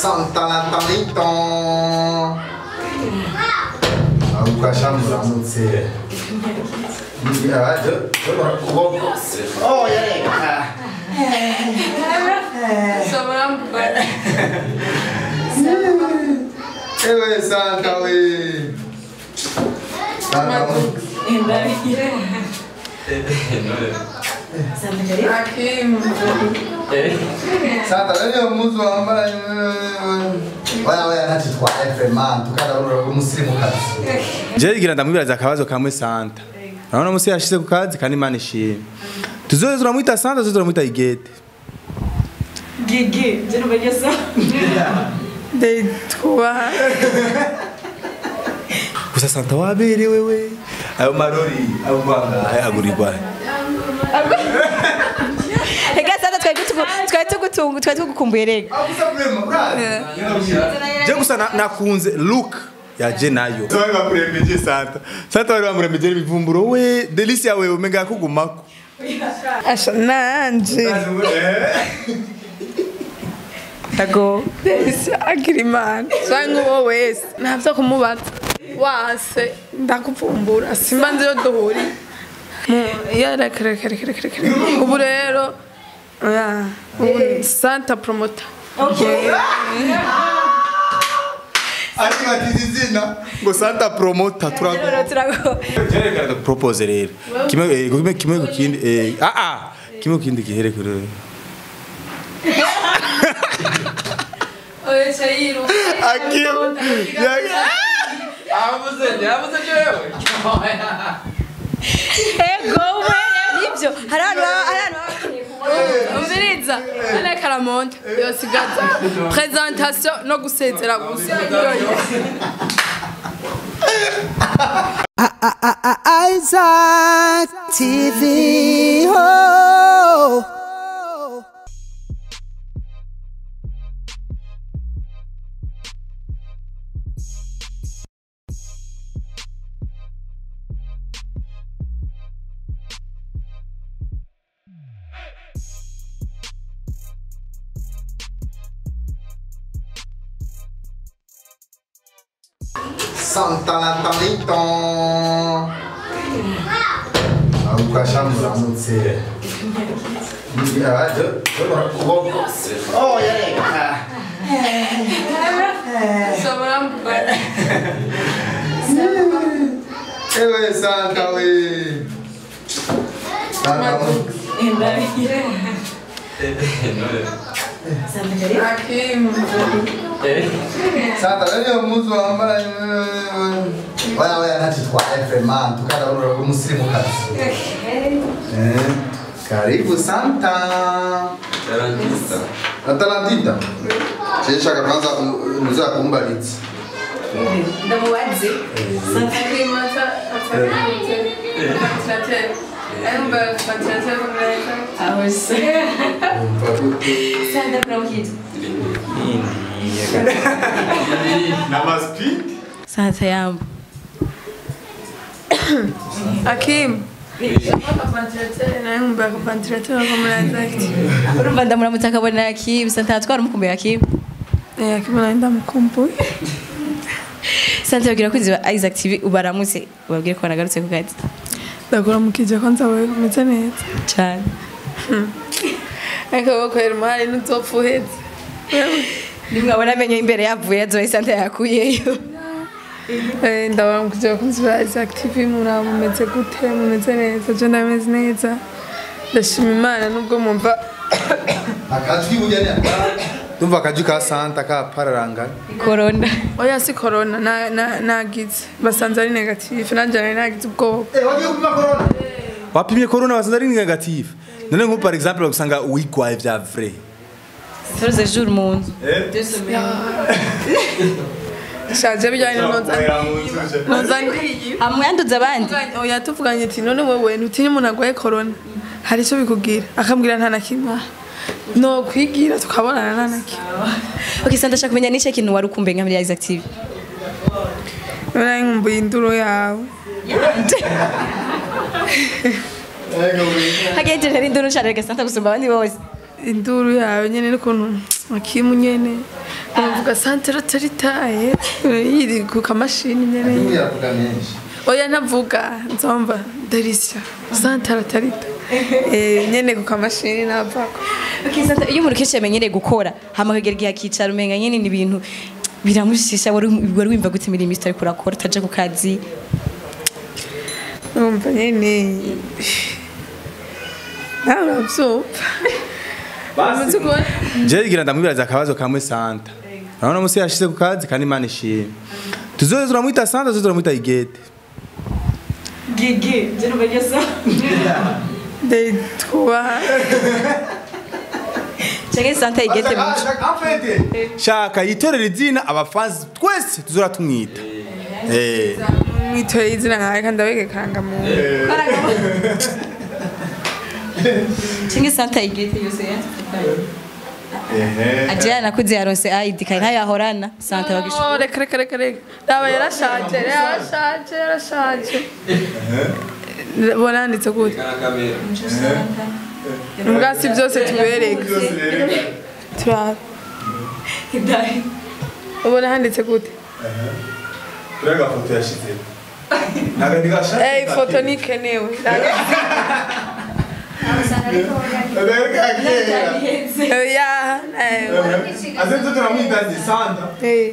Santa Natalito. Agukasha muramutse. Yaje. Oh, yareka. Ewe Santa we. Santa we. Santa leo muzu ambaye Waya waya nati twa Efreman tukada uro umusirimu kazi. je igira ndamwibiraza akabazo kamwe santa urabona musi yashize ku kazi kandi imana ishimwe tuzoze turamwita santa tuzoze turamwita igete Gigi, je ne veux ça. ndayitwa gusa santa waberewe we ayo marori ayo mvanga agurirwa Rega sasa twari tugu twari tugutungu twari tugukumbuye rega. Abusa kwema brazi. je gusa na- nakunze look yaje nayo bari bamurembeje santa santa bari bamurembeje ibivumburo we delisia wewe umenga yakugumako asha nanje Dago. desi agira imana cyangwa uwo wese ntabyo kumubaza wase ndakuvumbura simba nzi iyo duhuriye Mu- iyo reka reka reka reka reka ubu rero oya, ubu ni santa promota ariko batize izina ngo santa promota turago Rero turago. Jerekana propose rero. Kimwe eh, kimwe kimwe ku kindi eh ah ah kimwe ku kindi gihere kure. oya chayiru Akiyo. Ego we. Nibyo. Hari abantu baba- hari abantu baba- umviriza ane karamonte yosigaza presentation no gusezera gusa Isaac TV. Oh. Santa Natalito. Agukasha muramutse. Yaje. Oh, yareka. Ewe Santa we. Santa we. Santa leo muzu ambaye Waya waya nati twa Efreman tukada uro umusirimu kazi. Eh. Karibu Santa. Atalantita. Cheshaka kwanza muza kumbalitsi. Ndamubaze. Aho se. Santa Promokito. Namaspi. Santa yambo. akim nayumva akavantilateri akamuraza Urumva ndamuramutse akabona Akim. Santa atwara umukumbuye Akim. akim nawe ndamukumbuye Santa yabwira ko izi ba Isaac TV ubaramutse ubabwire ko banagarutse ku kazi. ndakuramukije ko nzawe umeze neza Cyane. ariko bakorera umuhari n'utopfa uhetse Nimwabona amenyo imbere yavuye azoye Santa yakuyeyo. Eh, ndabaramukije abakunzi ba Isaac TV muraba mumeze gute mumeze neza je ndameze neza ndashima imana nubwo mumva Akajwi bujya ni Tumva akaju ka santa ka pararanga. Corona. oya si corona na- na- nagize basanze ari negative nanjye nari nagize ubwoba Eh, wagiye kupima corona? Wapimye corona basanze ari negative. None nko par exemple usanga wigwaye vya vrai. Turuze jour mu nzu. shaje bijyanye nozanye Hamwe yanduza abandi. oya tuvuganye ati none wowe ntutinye umuntu arwaye corona hari icyo bikubwira akambwira nta na kimwe no kwigira tukabonana nta na kimwe Okay, Santa ndashaka kumenya nice kintu wari ukumbuye nka muri Isaac TV. nari nkumbuye induru yawe Hagenje ntari nduru cyane reka Santa gusumba abandi bose. induru yawe nyene n'ukuntu akimu nyene numva avuga santere taritaye yiri ku kamashini nyene Uyavuga menshi. oya ntavuga nzomba derisha santere tarita eh nyene ku kamashini navako Okay, Santa, iyo umuntu kenshi yamenyereye gukora hama akagera igihe akicara umenga nyene ni ibintu biramushisha wari wari wimva gute imirimo itari kurakora utaja ku kazi numva nyene nawe uravyumva umaze kubona jewe gira ndamwibiraza akabazo kamwe santa urabona musi yashize ku kazi kandi imana ishimwe tuzoze turamwita santa tuzoze turamwita igete gigi je numva ndayitwubaha cyangwa Santa igete mu shaka yitorera izina abafanzi twese tuzora tumwita Eh. mwitoreye izina nkawe kandi abege karangamuntu cyangwa Santa igete yose ajya nakuze yaronse ID kandi ntayo yahorana Santa bagisha Oh, reka reka reka reka raba yarashaje yarashaje yarashaje bonanditse gute ubwasi byose tubereka turaba ubona handitse gute Urega foto yashize. Naga ndigashaka. Eh, ifoto nikenewe ya Azenze turamwita Santa.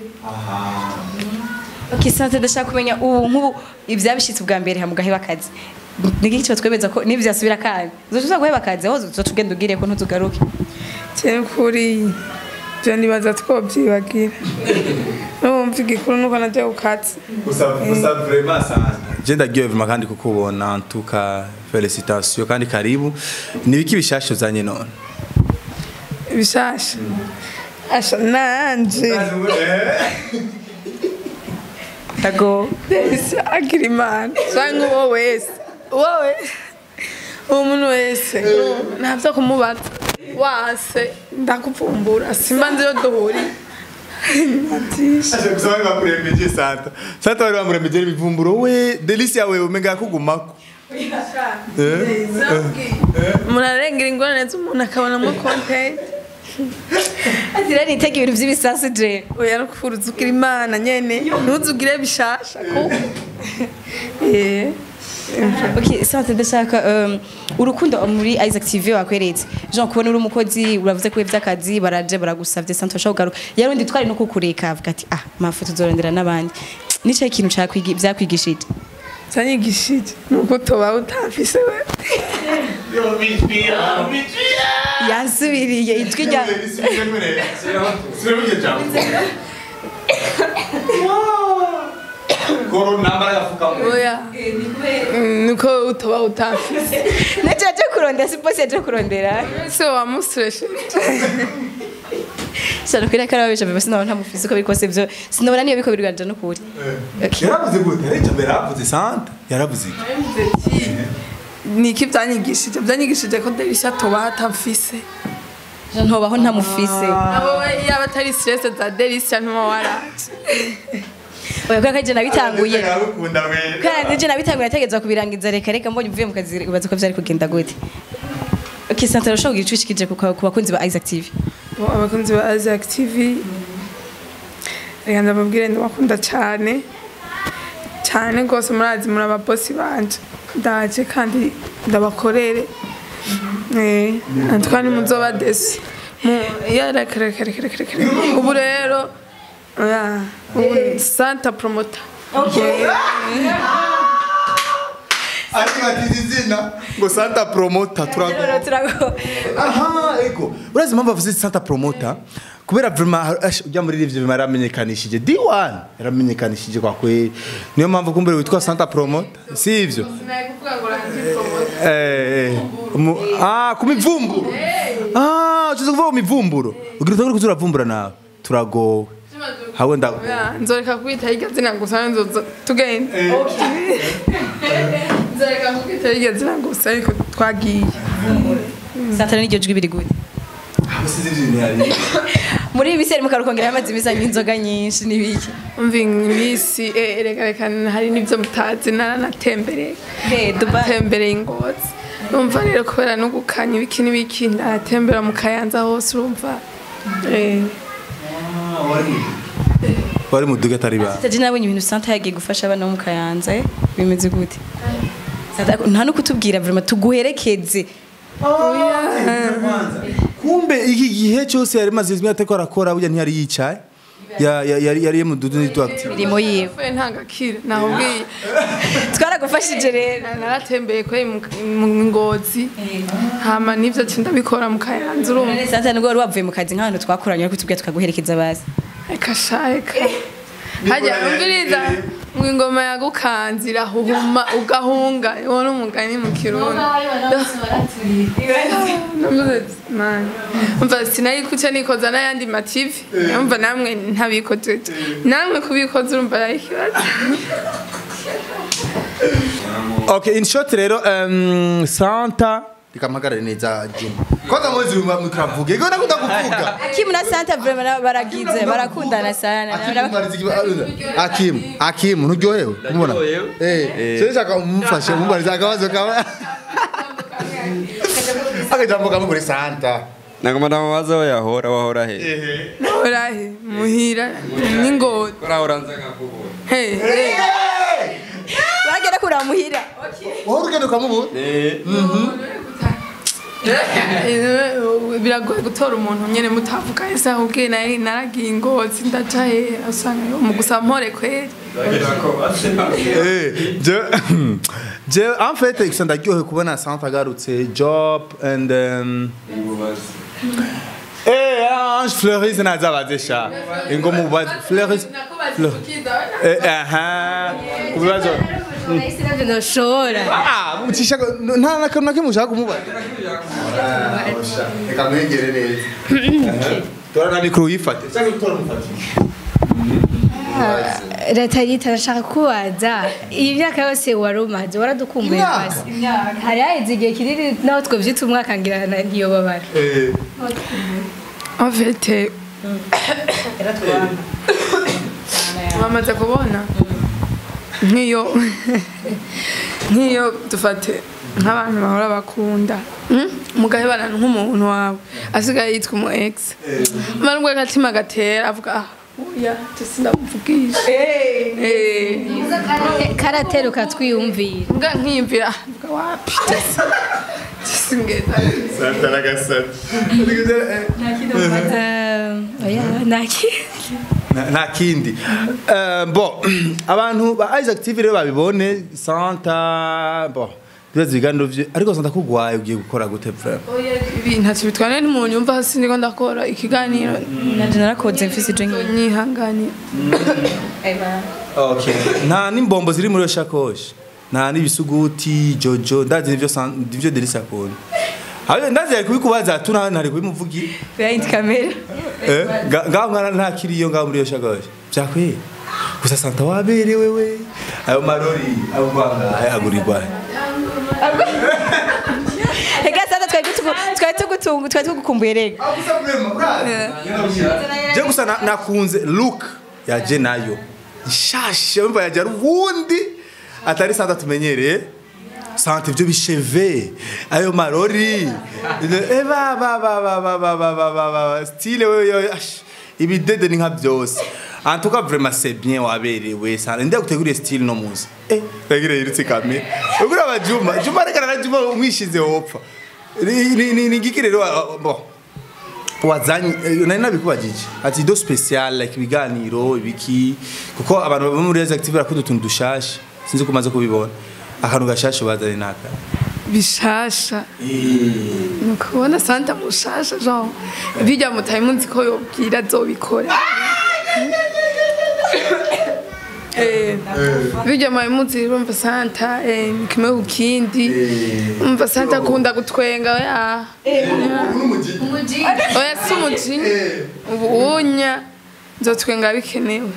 Okay, Santa ndashaka kumenya ubu nk'ubu ivyabishitse ubwa mbere hamwe gaheba akazi niki kiba twemeza ko nivyo asubira kandi uzotuza guheba akazi aho uzotugenda ugire ko ntuzugaruke cyane kuri byo nibaza twobyibagira numva igikuru nuko najya ku kazi Gusa gusa vraiment Santa. Je ndagiye vuma kandi kukubona en tout cas félicitations kandi karibu. Nibiki bishasho zanye none. bishasha asha nanje ndago Ese agira imana cyangwa uwo wese uwo wese uwo muntu wese ntabyo kumubaza wase ndakuvumbura simba nzi iyo duhuriye Natisha. Aje kusanga kurembeje Santa. Santa wari wamurembeje ibivumburo we Delicia wewe umenga kugumako. umuntu ararengera ingorane z'umuntu akabonamo kontenti azira nitega ibintu vy'ibisasu je oya no kufuruza ugira imana nyene ntuzugire bishasha kuko Eh. Okay, Santa ndashaka um, urukundo muri Isaac TV wakweretse Jean kubona uri umukozi uravuze ko ivy'akazi baraje baragusavye Santa ushaka kugaruka yarundi twari no kukureka avuga ati ah mafoto tuzorondera n'abandi nico ikintu cyakwigi byakwigishije zanyigishije nuko utoba utafise we yansubiriye ijwi rya oya Mm, nuko utoba utafise naje aje kurondera si bosi aje kurondera se wamusureshe cyane kwira kara babisha bose nabona ntamufise uko bikose byo sinabona niyo biko birwanje no kuri Okay. Yaravuze gute? Ariko mbere yaravuze Santa. Yaravuze. iki? niki byanyigishije byanyigishije ko derisha toba hatafise Jean ntobaho ntamufise abo we yaba atari stress za derisha ntuma waraje oya kwa kaje nabitanguye Yaragukunda we. kandi je nabitanguye nategeza kubirangiza reka reka mbonye uvuye mu kazi ubaza ko vyari kugenda gute Okay, Santa urashobora kugira ico ushikije ku ku bakunzi ba Isaac TV Bo, abakunzi ba Isaac TV reka ndababwire ndabakunda cyane cyane rwose murazi muri ababosi banje ndaje kandi ndabakorere eh antwani muzoba desi ya reka reka reka reka reka ubu rero ya ubu ni santa promota Ariko ati izina ngo Santa Promoter turago. turago Aha, ego. Urazi impamvu avuze Santa Promoter? Kubera vraiment ash, ujya muri livyo bimara yaramenyekanishije. D1 yaramenyekanishije kwa kweli. Niyo mpamvu kumbere witwa Santa Promoter. Si ivyo? Eh, eh. Mu- Ah, kumivumburo. Ah, uchize kuvuga kumivumburo. Ugira utangure kuzuravumbura nawe. Turagowe. Hawe nda Ya, nzoreka kwita iryo zina gusa nzoza tugenda nzoreka kwita iryo zina gusa ariko twagiye Santa n'iryo jwi biri gute Usize ibintu yari. muri iyi miseri mukarukongera amazi meza nk'inzoga nyinshi n'ibiki umva iminsi eh, reka reka hari n'ibyo mutazi naranatembereye Hey, Dubai tembereye ingozi urumva rero kubera no gukanya ibiki n'ibiki ndatembera mu kayanza hose urumva eh, bari mu duga atari ba Taje nabonye ibintu Santa yagiye gufasha abana bo mu Kayanza eh? bimeze gute Santa nta no kutubwira vraiment tuguherekeze kumbe iki gihe cyose yari maze izina atako arakora burya ntiyari yicaye Ya- ya- yari yari mu dudu n'du active imirimo yiwe Fe ntagakira nahubwiye twaragufashije rero naratembeye kwe mu mu ngozi hama nivyo ati ndabikora mu kayanza urumva Santa nubwo wari wavuye mu kazi nk'abantu twakoranye ariko tubwira tukaguherekeza bazi eka sha eka hajya umviriza ngo ingoma yagukanze irahuhuma ugahunga uwo ni umugani mu kirundi Navuze ati, "Man." umva sinari kuca nikoza n'ayandi mativi umva namwe ntabikoze namwe kubikoza urumva ari ikibazo okay in short rero um, Santa rikampagarare neza Juma kwanza mwezi mkavuge iko nakunda kuvuga Kim na Santa vraiment baragize barakundana sana Akim Akim nturyohewe kumubona eh cyo shaka umufashe umubariza akabazo kawe akajambo kamwe kuri Santa nagomba ndamubaza aho yahora wahora he orahe muhira n'ingozi urahora nza nkakubura Hey, hey. baragera kuramuhira wowe urugendo ukamubura Eh, biragoye gutora umuntu nyene mutavuga ese ahubwiye nari naragiye ingozi ndaca he usanga mu gusa mpore kweri Eh, je je en fait ik ndaryohewe kubona Santa agarutse job and um, Eh, Ange Fleuris nazabaze sha. Ingo mubaze Fleuris. Eh, aha. Kubibazo. ndoshora Ah, mutisha nta na kantu kimwe ushaka kumubaza. Reka mwegere neza. Tora na mikro yifate. Sasa tora mufate. Ratarita ndashaka kubaza iyi myaka yose wari umaze waradukumbuye Imyaka? basi hari haheze igihe kinini naho twabyita umwaka ngira na- ntiyobabara Eh. en fait eh, wamaze kubona nk'iyo nk'iyo dufate nk'abantu bahora bakunda mm? mugahebana nk'umuntu wawe asigaye yitwa umu ex mara ubwo agatima gatera avuga ah oya sindamuvugisha Eh. karateruka twiyumvira mbwa nkiyumvira ah, mvuga wapi singeza Santa na gasata. Eh, oya naki Na- nta kindi Eh, bo abantu ba Isaac TV rero babibone Santa bo bibaza ibiganiro vye ariko Santa kugwaye ugiye gukora gute frère ibi ntacyo bitwara n'umuntu yumva hasi ndiko ndakora ikiganiro nanje narakoze mfise ije ngiye nyihanganiye Okay. Nta n'imbombo ziri muri iyo shakoshi. Nta n'ibisuguti, jojo, ndazi nivyo san- nivyo Delisa akunda. Habe ndazi ari kubikubaza tu nta ntari kubimuvugira. behind camera Eh? Nga- Ngaho mwana nta kiriyo ngaho muri iyo shakoshi. Byakwiye. Gusa Santa waberewe we. Ayo marori abo kwanga ayagurirwa. Ega Santa twari tugu twari tugutungu twari tugukumbuye rega Je gusa na- nakunze look ya je nayo. Nshashe umva yaje ari ubundi atari Santa tumenyereye. Santa ibyo bisheve ayo marori eh ba ba ba ba ba ba ba ba ba ba style we yo ash, ibidede ni nka byose en tout cas vraiment c'est bien waberewe Santa ndia guteguriye style no muzi eh tegire yirutse kamera ugura abajuma juma reka na juma umwishize wopfa ni ni ni- ni giki rero wa- bon wazanye eh, nari nabikubajije ati do special like ibiganiro ibiki kuko abantu baba muri active barakunda utuntu dushashe sinzi ko umaze kubibona akantu gashashe bazanye naka bishasha ni ukubona santa mushasha genre bijya mutaye munsi ko yobwira azobikora Eh, bijya mwaye munsi urumva santa eh, ni kimwe ku kindi umva santa akunda gutwenga oya oya si umuji ubunya nzotwenga bikenewe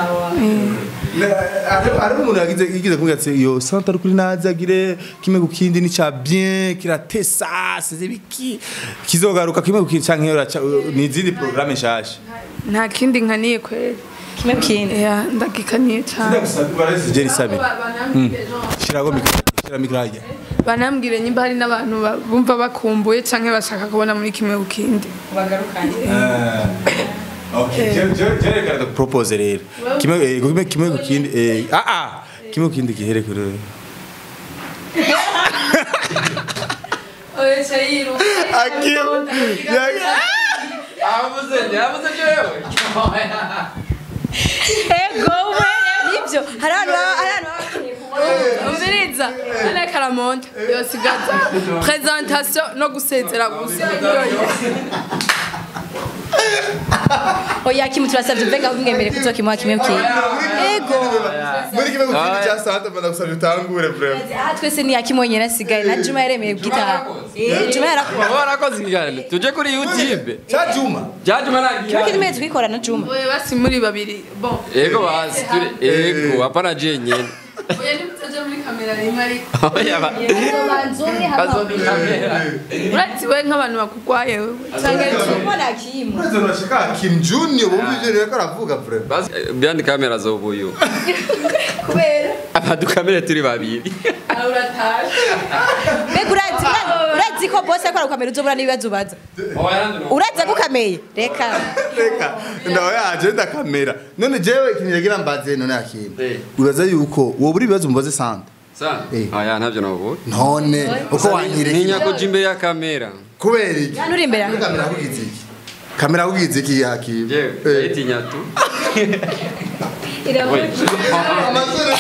ari umuntu yagize yagize kumbwira ati yo santa ari kuri naza agire kimwe ku kindi ni cha bien kiratesa size biki kizogaruka kimwe ku kindi canke yoraca ni izindi programme nshasha nta kindi nkaniye kweli kimwe kindi ya ndagikaniye cyane Jerry Sabi shirago mikro shira mikro hajya banambwire nyimba hari n'abantu ba- bumva bakumbuye canke bashaka kubona muri kimwe ku kindi bagarukanye Okay, je je je reka propose rero. Kimwe eh, kimwe kimwe ku kindi eh ah ah kimwe ku kindi gihere kuri. oya chayiru Akim. Abuze, yabuze jewe. ego we nibyo hari abantu baba- hari abantu baba- umviriza ane karamonda yosigaza presentation no gusezera gusa oya kimu turasabye mbega mwemere kuzokimuha kimwe kimwe ego Muri kimwe ku kindi cya Santa bana gusabye utangure vraiment. aha twese ni yakimu wenyine asigaye na juma yaremeye bwitaha Eh, juma yarakuba Warakoze ikiganiro. Tuje kuri YouTube. Cha Juma. Jajuma kimwe nagiye. kimwe twikora na juma oya basi muri babiri bon Ego basi turi ego hapana je nyene. oya nimutaje muri kamera rimwe ariko Oya ba. Bazodi kamera. urati we nk'abantu bakugwaye wewe canke mbona kimu Uraza urashaka Kim Junior bumva ivyo rero aravuga vraiment. Basi byandi kamera zobuyu. kubera Abadu kamera turi babiri. uratashe mbega urazi urazi ko bose akora gukamera uzobura n'ibibazo ubaza uraza gukameye reka Reka ndaho yaje ndakamera. None jewe ikintu yagira mbaze none Akim. Eh. Uraza yuko wowe uri bibazo mubaze Santa. Sana. Eh. Aya ntavyo navuga. None uko wanyireka Ninya ko imbere ya kamera. kubera iki? hano uri imbere yanjye. Kamera kugize iki? Kamera kugize iki Akim? Jewe, Eh. itinya tu. Amazuru.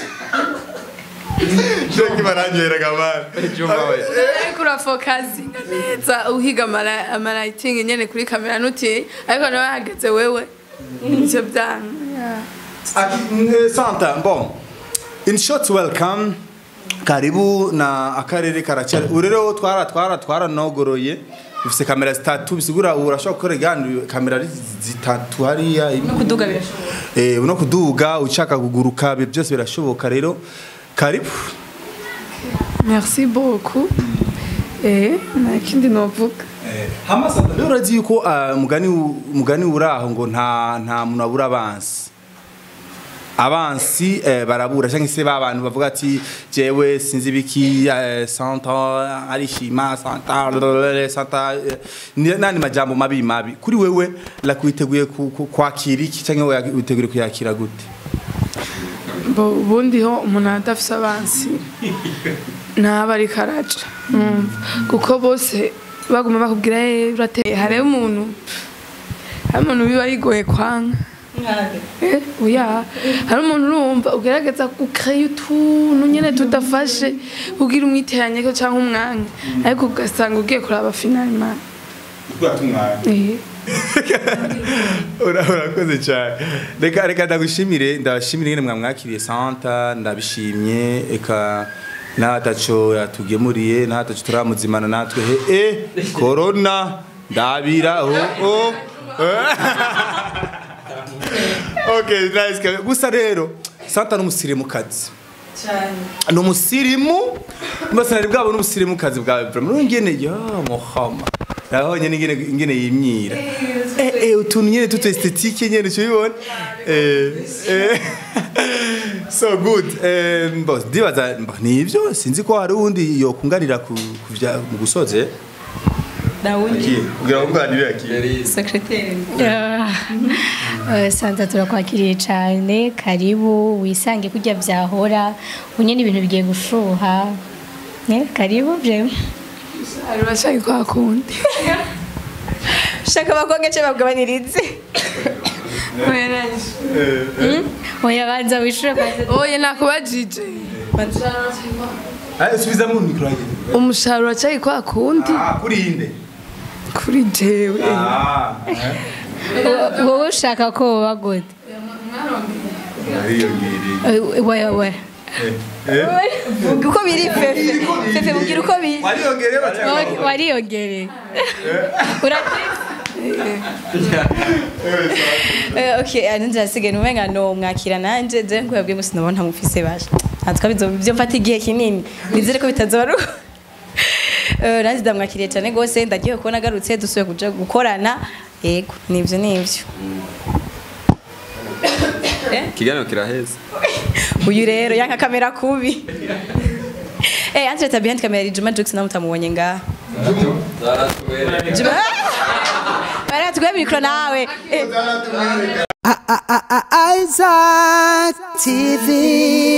Sheki baranyera gamana. Juma we. ariko urafokazi neza uhiga amara- amarayitingi nyene kuri kamera nutiye ariko nawe hageze wewe ivyo byanga Aki- eh, Santa, bon. In short welcome. Karibu na akarere karacyari. Ubu rero twara twara twaranogoroye. Ufise kamera zitatu bisigura ubu urashobora gukora igani kamera ari zitatu hariya imwe kuduga birashoboka eh no kuduga ushaka kuguruka ibyo byose birashoboka rero karibu merci beaucoup eh nta kindi novuga hamasa rero urazi yuko ah, umugani u- umugani uraho ngo nta nta muntu abura abansi abansi eh, barabura cyangwa se ba bantu bavuga ati jewe sinzi ibiki eh, santa arishima santa blablabla, santa eh, ni- nani majambo mabi mabi kuri wewe la kwiteguye ku- ku- kwakira iki cyangwa wewe witeguye kuyakira gute bo ubundi ho umuntu adafise abansi ntaba ariko araca numva kuko bose baguma bakubwira "Eh, urateye hariho umuntu hari umuntu biba yigoye kwanga Eh, oya hari umuntu urumva ugerageza gukreye utuntu nyene tudafashe kugira umwiteranye ko cyangwa umwanya ariko ugasanga ugiye kuraba finalima eh Ura- urakoze cyane reka reka ndagushimire ndabashimire nyine mwamwakiriye santa ndabishimye eka n'ataco yatugemuriye n'ataco turamuzimana natwe he e korona ndabira oh, oh. okay nice ka- gusa rero santa n'umusirimukazi ni umusirimu mbese nari bwabo n'ubusirimukazi bwawe vraiment ngene ya muhama nabonye n'ingene ingene yimyira eh eh utuntu nyene tuto esthétique nyene cyo bibona eh eh so good eh boss dibaza mba, nivyo sinzi ko hari undi yokunganira ku ku vya- mu gusoze dawundi kugira ngo nganire akiri secrétaire Eh, Santa turakwakiriye cyane karibu wisange kurya byahora unye n'ibintu bigiye gushuha Eh, karibu bye ari bashaka kwa kundi shaka bakonge cyo babwabanirize oya nanje oya banza wishure kwanza oya nakubajije ah subiza mu micro yanjye umusaruro cyari kwa kundi ah kuri inde kuri jewe ah Wo- wowe ushaka ko woba gute ariyo ngiri Eh, oya oya eh uko biri fefe fefe mubwira uko biri wariyongereye batanga Wa- wariyongereye Urati- Eh, okay ananje asigaye numenga no mwakira nanje je nkuyabwiye musi nabona ntamufise basha natwa bizo byo mfata igihe kinini nizere ko bitazoru Eh nanje ndamwakiriye cyane gose ndagiye kubona agarutse dusuye kuja gukorana yego nivyo nivyo Kiganiro kiraheza. uyu rero yanka kamera kubi Eh anje tabi kamera iri Juma Jux namutamuonye ngaha Zaratubere. Juma Bara reka tuguhe mikoro nawe Eh, Isaac TV.